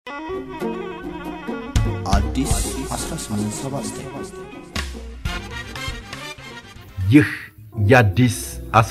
አዲስ 1879 ይህ የአዲስ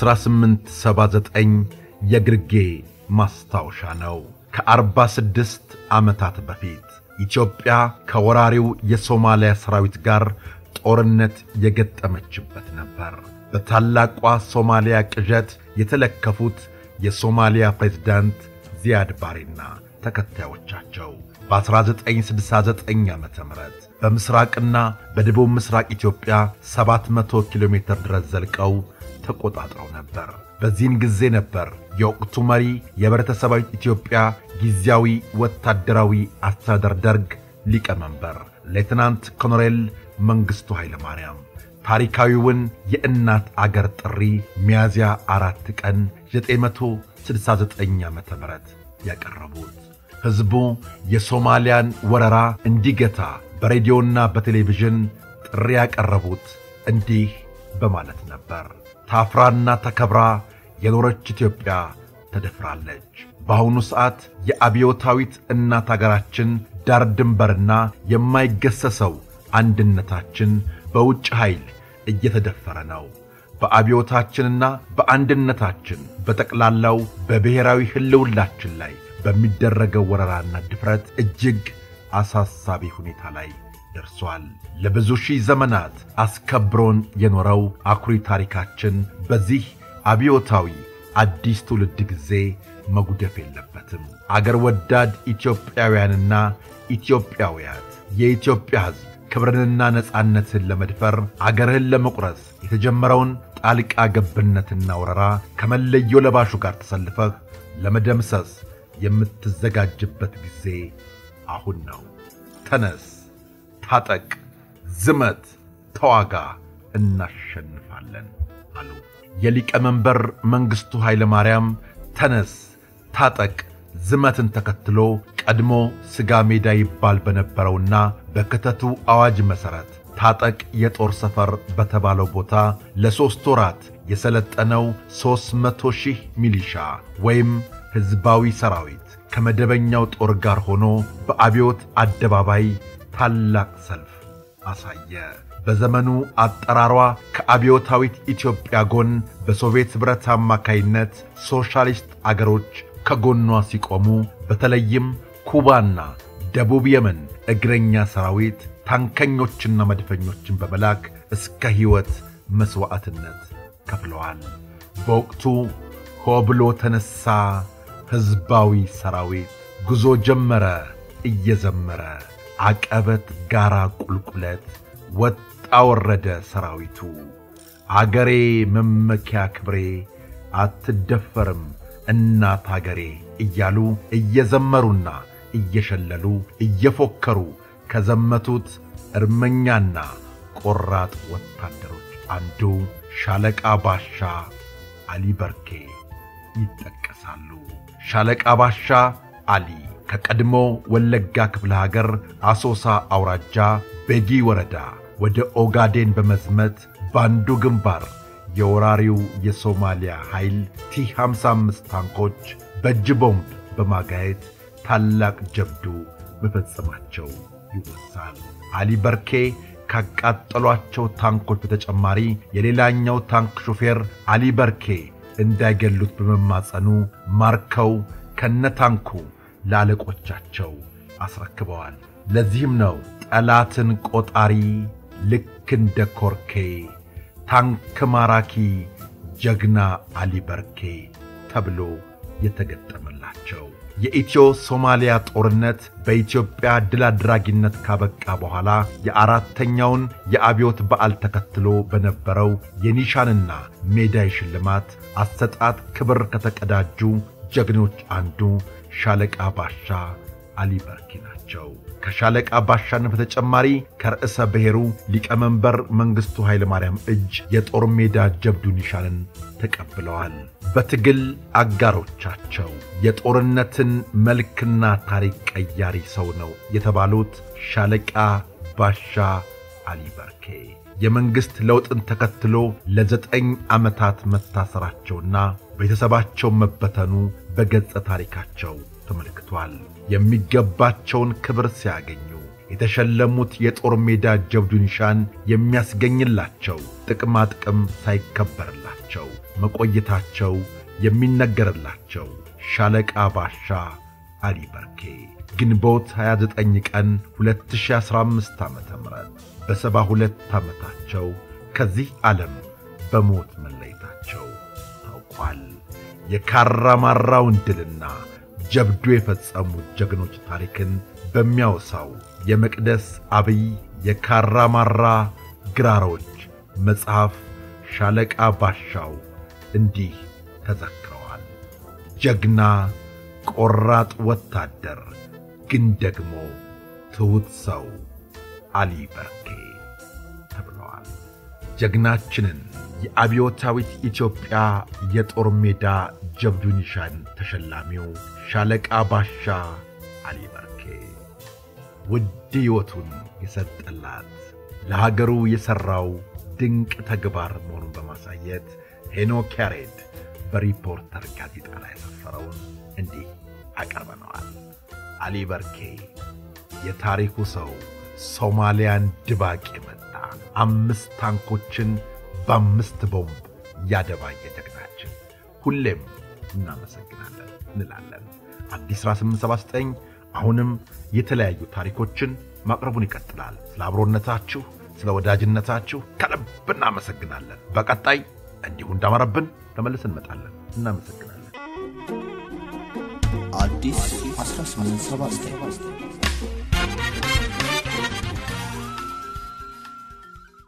1879 የግርጌ ማስታወሻ ነው። ከ46 ዓመታት በፊት ኢትዮጵያ ከወራሪው የሶማሊያ ሰራዊት ጋር ጦርነት የገጠመችበት ነበር። በታላቋ ሶማሊያ ቅዠት የተለከፉት የሶማሊያ ፕሬዝዳንት ዚያድ ባሬና ተከታዮቻቸው በ1969 ዓ ም በምሥራቅና በደቡብ ምሥራቅ ኢትዮጵያ 700 ኪሎ ሜትር ድረስ ዘልቀው ተቆጣጥረው ነበር። በዚህን ጊዜ ነበር የወቅቱ መሪ የኅብረተሰባዊት ኢትዮጵያ ጊዜያዊ ወታደራዊ አስተዳደር ደርግ ሊቀመንበር ሌትናንት ኮሎኔል መንግሥቱ ኃይለ ማርያም ታሪካዊውን የእናት አገር ጥሪ ሚያዝያ አራት ቀን 969 ዓ ም ያቀረቡት ሕዝቡ የሶማሊያን ወረራ እንዲገታ በሬዲዮና በቴሌቪዥን ጥሪ ያቀረቡት እንዲህ በማለት ነበር። ታፍራና ተከብራ የኖረች ኢትዮጵያ ተደፍራለች። በአሁኑ ሰዓት የአብዮታዊት እናት አገራችን ዳር ድንበርና የማይገሰሰው አንድነታችን በውጭ ኃይል እየተደፈረ ነው። በአብዮታችንና በአንድነታችን በጠቅላላው በብሔራዊ ሕልውናችን ላይ በሚደረገው ወረራና ድፍረት እጅግ አሳሳቢ ሁኔታ ላይ ደርሷል። ለብዙ ሺህ ዘመናት አስከብሮን የኖረው አኩሪ ታሪካችን በዚህ አብዮታዊ አዲስ ትውልድ ጊዜ መጉደፍ የለበትም። አገር ወዳድ ኢትዮጵያውያንና ኢትዮጵያውያት የኢትዮጵያ ሕዝብ ክብርንና ነጻነትን ለመድፈር አገርህን ለመቁረስ የተጀመረውን ጣልቃ ገብነትና ወረራ ከመለዮ ለባሹ ጋር ተሰልፈህ ለመደምሰስ የምትዘጋጅበት ጊዜ አሁን ነው። ተነስ፣ ታጠቅ፣ ዝመት፣ ተዋጋ፣ እናሸንፋለን አሉ። የሊቀመንበር መንግሥቱ ኃይለ ማርያም ተነስ፣ ታጠቅ፣ ዝመትን ተከትሎ ቀድሞ ሥጋ ሜዳ ይባል በነበረውና በክተቱ አዋጅ መሠረት ታጠቅ የጦር ሰፈር በተባለው ቦታ ለሦስት ወራት የሰለጠነው ሦስት መቶ ሺህ ሚሊሻ ወይም ሕዝባዊ ሰራዊት ከመደበኛው ጦር ጋር ሆኖ በአብዮት አደባባይ ታላቅ ሰልፍ አሳየ። በዘመኑ አጠራሯ ከአብዮታዊት ኢትዮጵያ ጎን በሶቪየት ኅብረት አማካይነት ሶሻሊስት አገሮች ከጎኗ ሲቆሙ፣ በተለይም ኩባና ደቡብ የመን እግረኛ ሰራዊት ታንከኞችና መድፈኞችን በመላክ እስከ ሕይወት መሥዋዕትነት ከፍለዋል። በወቅቱ ሆ ብሎ ተነሣ ሕዝባዊ ሰራዊት ጉዞ ጀመረ እየዘመረ አቀበት ጋራ ቁልቁለት ወጣ ወረደ ሰራዊቱ አገሬ መመኪያ ክብሬ አትደፈርም እናት አገሬ እያሉ እየዘመሩና እየሸለሉ እየፎከሩ ከዘመቱት እርመኛና ቆራጥ ወታደሮች አንዱ ሻለቃ ባሻ አሊ በርኬ ይጠቀሳሉ። ሻለቃ ባሻ አሊ ከቀድሞ ወለጋ ክፍለ ሀገር አሶሳ አውራጃ ቤጊ ወረዳ ወደ ኦጋዴን በመዝመት ባንዱ ግንባር የወራሪው የሶማሊያ ኃይል ቲ 55 ታንኮች በእጅ ቦምብ በማጋየት ታላቅ ጀብዱ መፈጸማቸው ይወሳል። አሊ በርኬ ካቃጠሏቸው ታንኮች በተጨማሪ የሌላኛው ታንክ ሾፌር አሊ በርኬ እንዳይገሉት በመማጸኑ ማርከው ከነታንኩ ለአለቆቻቸው አስረክበዋል። ለዚህም ነው ጠላትን ቆጣሪ ልክ እንደ ኮርኬ ታንክ ማራኪ ጀግና አሊ በርኬ ተብሎ የተገጠመላቸው። የኢትዮ ሶማሊያ ጦርነት በኢትዮጵያ ድል አድራጊነት ካበቃ በኋላ የአራተኛውን የአብዮት በዓል ተከትሎ በነበረው የኒሻንና ሜዳይ ሽልማት አሰጣጥ ክብር ከተቀዳጁ ጀግኖች አንዱ ሻለቃ ባሻ አሊ በርኪ ናቸው። ከሻለቃ ባሻነት በተጨማሪ ከርዕሰ ብሔሩ ሊቀመንበር መንግሥቱ ኃይለ ማርያም እጅ የጦር ሜዳ ጀብዱ ኒሻንን ተቀብለዋል። በትግል አጋሮቻቸው የጦርነትን መልክና ታሪክ ቀያሪ ሰው ነው የተባሉት ሻለቃ ባሻ አሊ በርኬ የመንግሥት ለውጥን ተከትሎ ለዘጠኝ ዓመታት መታሰራቸውና ቤተሰባቸው መበተኑ በገጸ ታሪካቸው ተመልክቷል። የሚገባቸውን ክብር ሲያገኙ የተሸለሙት የጦር ሜዳ ጀብዱ ኒሻን የሚያስገኝላቸው ጥቅማ ጥቅም ሳይከበርላቸው መቆየታቸው የሚነገርላቸው ሻለቃ ባሻ አሊ በርኬ ግንቦት 29 ቀን 2015 ዓ ም በሰባ ሁለት ዓመታቸው ከዚህ ዓለም በሞት መለየታቸው ታውቋል። የካራማራውን ድልና ጀብዱ የፈጸሙ ጀግኖች ታሪክን በሚያወሳው የመቅደስ አብይ የካራማራ ግራሮች መጽሐፍ ሻለቃ ባሻው እንዲህ ተዘክረዋል። ጀግና ቆራጥ ወታደር ግን ደግሞ ትሑት ሰው አሊ በርኬ ተብለዋል። ጀግናችንን የአብዮታዊት ኢትዮጵያ የጦር ሜዳ ጀብዱ ኒሻን ተሸላሚው ሻለቃ ባሻ አሊ በርኬ ውድ ሕይወቱን የሰጠላት ለሀገሩ የሠራው ድንቅ ተግባር መሆኑን በማሳየት ሄኖክ ያሬድ በሪፖርተር ጋዜጣ ላይ ያሰፈረውን እንዲህ አቀርበነዋል። አሊ በርኬ የታሪኩ ሰው ሶማሊያን ድባቅ የመታ አምስት ታንኮችን በአምስት ቦምብ ያደባየ ጀግናችን ሁሌም እናመሰግናለን እንላለን። አዲስ 1879 አሁንም የተለያዩ ታሪኮችን ማቅረቡን ይቀጥላል። ስለ አብሮነታችሁ፣ ስለ ወዳጅነታችሁ ከልብ እናመሰግናለን። በቀጣይ እንዲሁ እንዳመረብን ተመልሰን እንመጣለን። እናመሰግናለን። አዲስ 1879